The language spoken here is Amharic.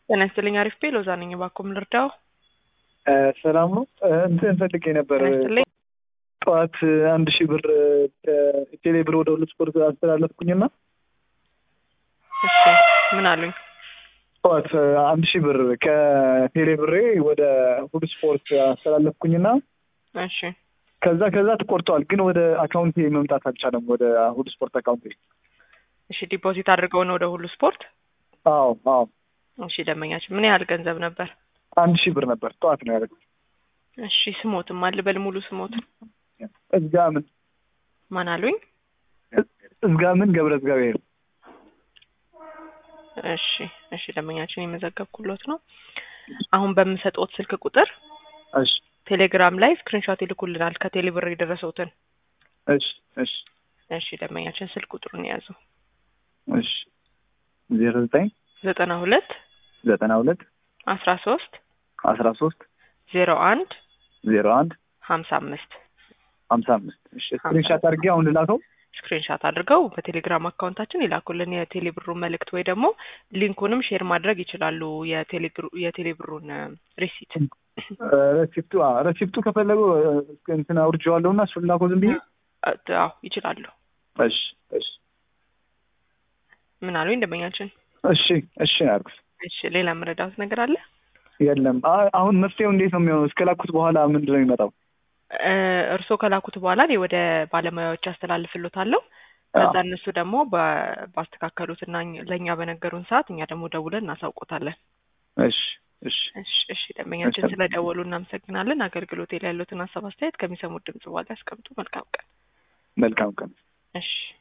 ጤና ይስጥልኝ። አሪፍ ቤ ሎዛ ነኝ። እባክዎን ልርዳው? ሰላም ነው። እንትን ፈልጌ ነበር። ጤና ይስጥልኝ። ጠዋት አንድ ሺህ ብር ቴሌ ብር ወደ ሁለት ስፖርት አስተላለፍኩኝና እሺ ምን አሉኝ? ጠዋት አንድ ሺህ ብር ከቴሌ ብሬ ወደ ሁሉ ስፖርት አስተላለፍኩኝና እሺ ከዛ ከዛ ተቆርጠዋል፣ ግን ወደ አካውንቴ መምጣት አልቻለም። ወደ ሁሉ ስፖርት አካውንቴ። እሺ ዲፖዚት አድርገው ነው ወደ ሁሉ ስፖርት? አዎ አዎ፣ እሺ ደንበኛችን ምን ያህል ገንዘብ ነበር? አንድ ሺህ ብር ነበር። ጠዋት ነው ያደረግኩት። እሺ ስሞትም አልበል ሙሉ ስሞትን እዝጋምን ማን አሉኝ? እዝጋምን ገብረ እግዚአብሔር። እሺ እሺ ደንበኛችን የመዘገብኩሎት ነው። አሁን በምሰጥዎት ስልክ ቁጥር እሺ ቴሌግራም ላይ ስክሪንሾት ይልኩልናል ከቴሌ ብር የደረሰውትን። እሺ እሺ እሺ ደንበኛችን ስልክ ቁጥሩን የያዙ እሺ ዜሮ ዘጠኝ ዘጠና ሁለት ዘጠና ሁለት አስራ ሶስት አስራ ሶስት ዜሮ አንድ ዜሮ አንድ ሀምሳ አምስት ሀምሳ አምስት እሺ ስክሪንሻት አድርጌ አሁን ልላከው። ስክሪንሻት አድርገው በቴሌግራም አካውንታችን ይላኩልን የቴሌ ብሩን መልእክት ወይ ደግሞ ሊንኩንም ሼር ማድረግ ይችላሉ። የቴሌ ብሩን ሪሲት ረሲፕቱ ረሲፕቱ ከፈለጉ እንትን አውርጄዋለሁ እና እሱን ላከው ዝም ብዬ። አዎ ይችላሉ። እሺ እሺ ምን አሉኝ ደንበኛችን? እሺ እሺ አልኩት። እሺ ሌላ መረዳት ነገር አለ? የለም አ- አሁን መፍትሄው እንዴት ነው የሚሆነው? እስከላኩት በኋላ ምንድን ነው የሚመጣው? እርስዎ ከላኩት በኋላ እኔ ወደ ባለሙያዎች አስተላልፍሎታለሁ። ከዛ እነሱ ደግሞ በ- ባስተካከሉት እና እኛ- ለእኛ በነገሩን ሰዓት እኛ ደግሞ ደውለን እናሳውቆታለን። እሺ እሺ እሺ እሺ ደንበኛችን ስለደወሉ እናመሰግናለን። አገልግሎት ላይ ያሉትን ሀሳብ አስተያየት ከሚሰሙት ድምጽ በኋላ ያስቀምጡ። መልካም ቀን። መልካም ቀን። እሺ